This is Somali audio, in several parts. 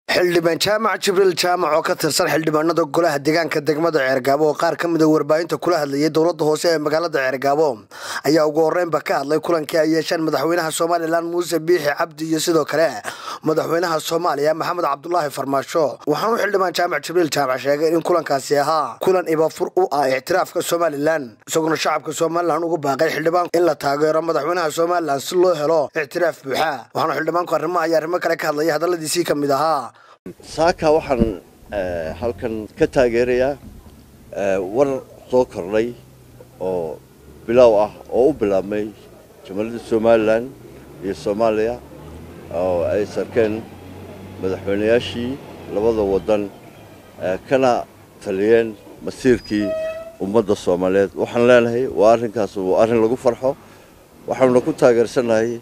xildhibaan jaamac jibriil jaamac oo ka tirsan xildhibaanada golaha deegaanka degmada ceergaabo oo qaar ka mid a warbaahinta kula hadlayay dowladda hoose ee magaalada ceergaabo ayaa ugu horreynba ka hadlay kulankii ay yeesheen madaxweynaha somalilan muuse biixi cabdi iyo sidoo kale madaxweynaha soomaaliya maxamed cabdulaahi farmaasho waxaanu xildhibaan jaamac jibriil jaamac sheegay in kulankaasi ahaa kulan ibafur u ah ictiraafka somalilan isaguna shacabka somalilan ugu baaqay xildhibaan in la taageero madaxweynaha somalilan si loo helo ictiraaf buuxa waxaana xildhibaanku arrimaha iyo arrimo kale ka hadlaya hadalladiisii ka mid ahaa saaka waxaan halkan ka taageerayaa war soo kordhay oo bilaaw ah oo u bilaabmay jamhuuriyadda somalilan iyo soomaaliya oo ay sarkeen madaxweynayaashii labada waddan kana taliyeen masiirkii ummadda soomaaliyeed waxaan leenahay waa arrinkaas waa arrin lagu farxo waxaanuna ku taageersannahay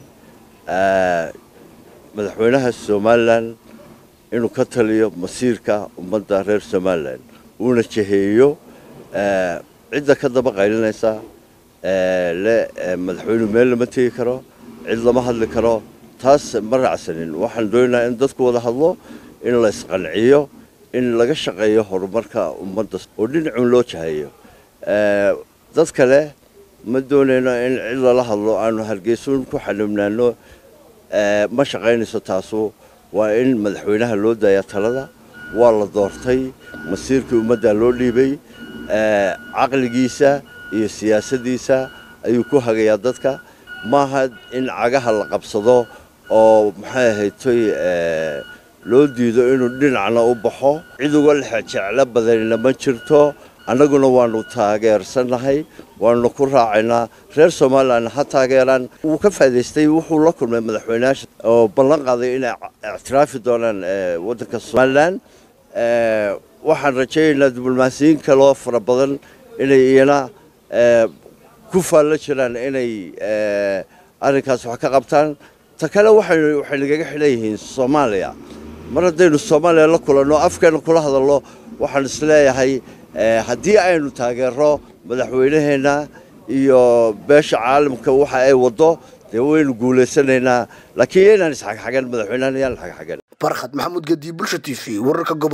madaxweynaha somalilan inuu ka taliyo masiirka ummadda reer somalilan uuna jeheeyo cidda ka daba qaylinaysa le madaxweynuhu meel lama tegi karo cid lama hadli karo taas ma raacsanin waxaan doonaynaa in dadku wada hadlo in la isqanciyo in laga shaqeeyo horumarka ummadda oo dhinacun loo jaheeyo dad kale ma doonayno in cid lala hadlo aanu hargeysuun ku xanibnaano ma shaqaynayso taasu waa in madaxweynaha loo daaya talada waa la doortay masiirkii ummadda loo dhiibay caqligiisa iyo siyaasaddiisa ayuu ku hagayaa dadka maaha in cagaha la qabsado oo maxay ahaytoy loo diido inuu dhinacna u baxo cid uga jeclo badanina ma jirto annaguna waanu taageersannahay waanu ku raacaynaa reer somalilan ha taageeraan wuu ka faaidaystay wuxuu la kulmay madaxweyneyaasha oo ballan qaaday inay ictiraafi doonaan waddanka somalilan waxaan rajaynaynaa diblomaasiyiin kaloo fara badan inay iyana ku faallo jiraan inay arrinkaas wax ka qabtaan ta kale waxay nagaga xidhan yihiin soomaaliya mar haddaynu soomaaliya la kulanno afkeena kula hadalno waxaan isleeyahay haddii aynu taageero madaxweynaheenna iyo beesha caalamka waxa ay waddo dee waynu guulaysanaynaa laakiin yaynaan isxagxagan madaxweynahan yaan xagxagan barkhad maxamuud gadiib bulsha t v wararka